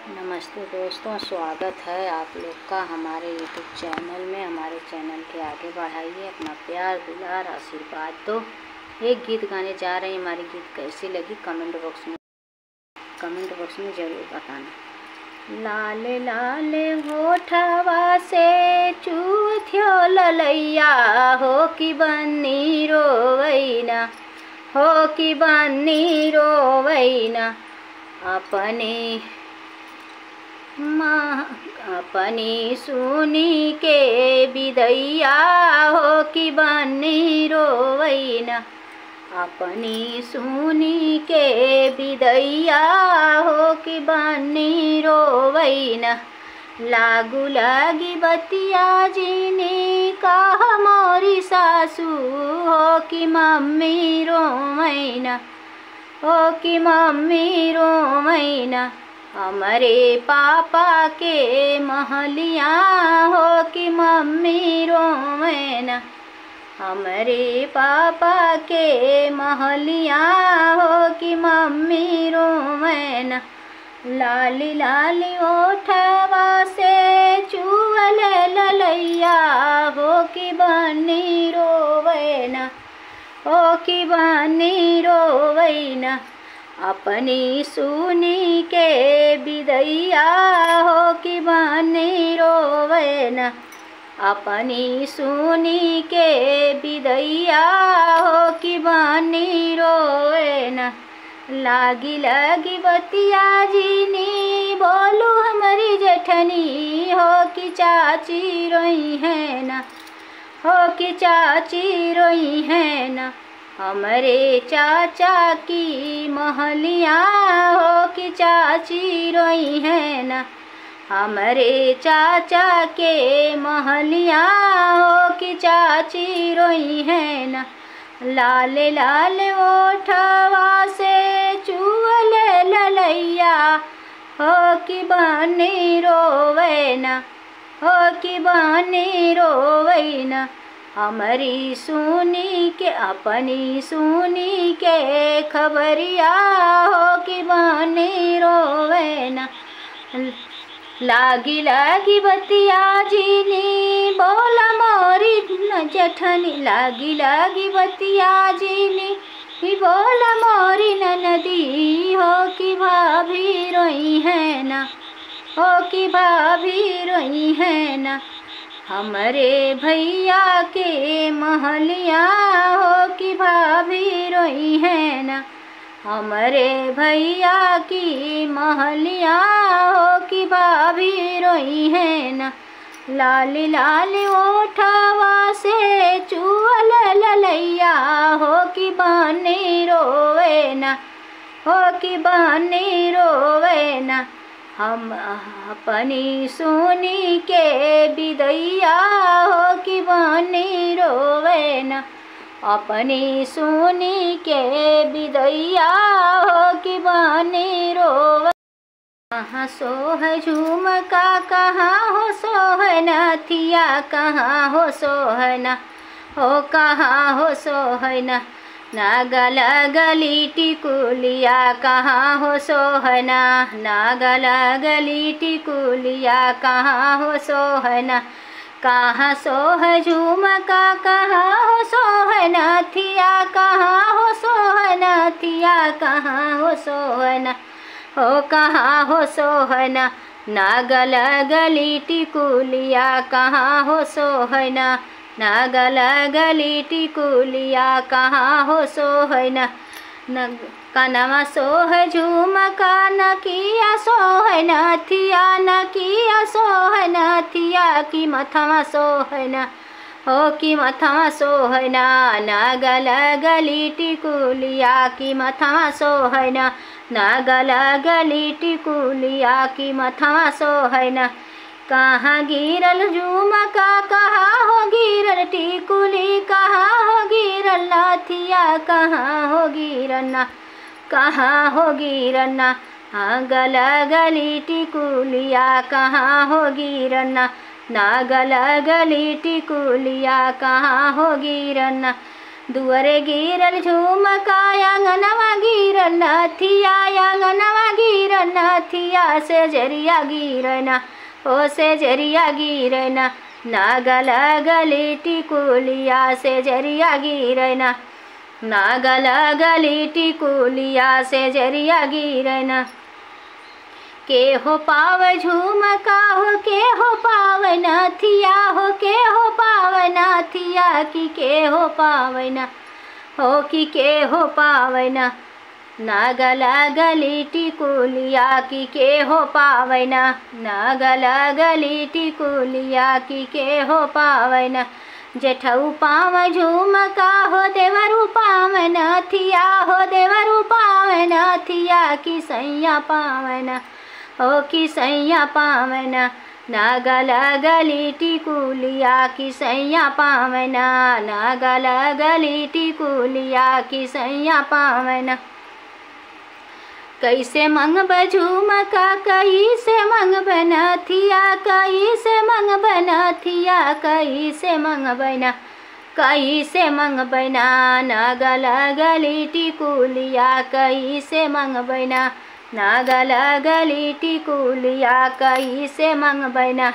नमस्ते दोस्तों स्वागत है आप लोग का हमारे यूट्यूब चैनल में हमारे चैनल के आगे बढ़ाइए अपना प्यार दुलार आशीर्वाद दो एक गीत गाने जा रहे हैं हमारी गीत कैसी लगी कमेंट बॉक्स में कमेंट बॉक्स में ज़रूर बताना लाले लाले होठवा से चूथ्यो ललैया हो कि बन्नी रोवैना हो कि बन्नी रोवैना अपने माँ अपनी सुनी के विदैया हो कि बन्नी रोवैना अपनी सुनी के विदैया हो कि बन्नी रोवैना लागू लागी बतिया जीनी कह मोरी सासू हो कि मम्मी रोवैना हो कि मम्मी रोवैना हमारे पापा के महलिया हो कि मम्मी रोवैना हमारे पापा के महलिया हो कि मम्मी रोवैना लाली लाली ओठवा से चुअल ललैया हो कि बनी रोवैना हो कि बनी रोवैना अपनी सुनी के विदैया हो कि बनी रोवैना अपनी सुनी के विदैया हो कि बनी रोवैना लागी लागी बतिया जीनी बोलू हमारी जेठनी हो कि चाची रोई है ना हो कि चाची रोई है ना हमारे चाचा की महलिया हो कि चाची रोई है ना हमारे चाचा के महलिया हो कि चाची रोई है ना लाल लाल ओठवा से चुअल ललैया हो कि बनी रोवैना हो कि बनी रोवैना हमारी सुनी के अपनी सुनी के खबरिया हो कि बनी रोवैना लागी लागी बतिया जीनी बोला मोरी न जठनी लागी लागी बतिया जीनी ही बोला मोरी न नदी हो कि भाभी रोई है ना हो कि भाभी रोई है ना हमारे भैया के महलिया हो कि भाभी रोई है ना हमारे भैया की महलिया हो कि भाभी रोई है ना लाली लाली ओठवा से चुअल ललैया हो कि बनी रोवे ना हो कि बनी रोवे ना हम अपनी सुनी के विदैया हो कि बनी रोवे ना अपनी सुनी के विदैया हो कि बनी रोवे कहाँ सोह झुमका कहाँ हो सोहना थिया कहाँ हो सोहना हो कहाँ हो सोहना नागल गली टिकुलिया कहाँ हो सोहना नागल गली टिकुलिया कहाँ हो सोहना कहाँ सोह झुमका कहाँ हो सोहना थिया कहाँ हो सोहना थिया कहाँ हो सोहना हो कहाँ हो सोहना नागल गली टिकुलिया कहाँ हो सोहना नागल गली टिकुलिया कहाँ हो सोहना न कनवा सोह झुमका न किया सोहना थिया न किया सोहना थिया की मथवा सोहना हो कि मथवा सोहना नागल गली टिकुलिया की मथवा सोहना नागल गली टिकुलिया की मथवा सोहना कहाँ गिरल झुमका कहाँ हो गिरल टिकुली कहाँ हो गिरल नाथिया कहाँ हो गिरना कहाँ हो गिरना हाँ गल गली टिकुलिया कहाँ हो गिरना नागल गली टिकुलिया कहाँ हो गिरना दुअरे गिरल झुमका आंगनवा गिरल नथिया आंगनवा गिरल नथिया से जरिया गिरना ओ से जरिया गिरना नागल गली टिकुलिया से जरिया गिरना नागल गली टिकुलिया से जरिया गिरना के हो पाव झुमका हो के हो पाव नथिया हो के हो पाव नथिया कि के हो पावना हो कि के हो पावना नागल गली टिकुलिया कि के हो पावना नागल गली टिकुलिया कि के हो पावना जेठऊ पाव झुमका हो देवरू पाव नथिया हो देवरू पाव नथिया कि सैया पावना ओ कि सैया पावना नागल गली टिकुलिया कि सैया पावना नागल गली टिकुलिया कि सैया पावना कैसे मंग झुमका कैसे मंग बनथिया कैसे मंग बनथिया कैसे मंग बना कैसे मंग बना नागल गली टिकुलिया कैसे मंग बना नागल गली टिकुलिया कैसे मंग बना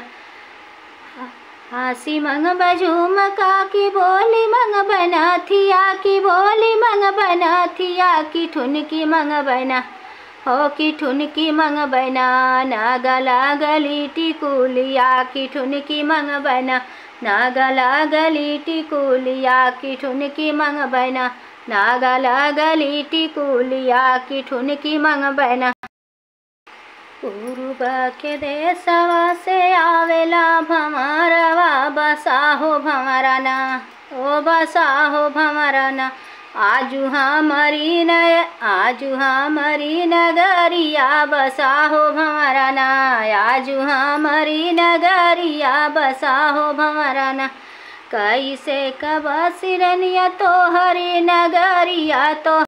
हासी मंग बझुमका की बोली मंग बना थिया की बोली मंग बना थिया की ठुनकी मंग बना हो की ठुनकी मंग बना नागला गली टिकुलिया की ठुनकी मंग बना नागला गली टिकुलिया की ठुनकी मंग बना नागला गली टिकुलिया की ठुनकी मंग बना पूर्व के देशवा से आवेला भमरवा बसाहो भमराना ओ बसाहो भमराना आजू हमारी नय आजू हमारी नगरिया बसाहो भमराना आजू हमारी नगरिया बसाहो भमराना कैसे कब सिरनिया तो हरी नगरिया तो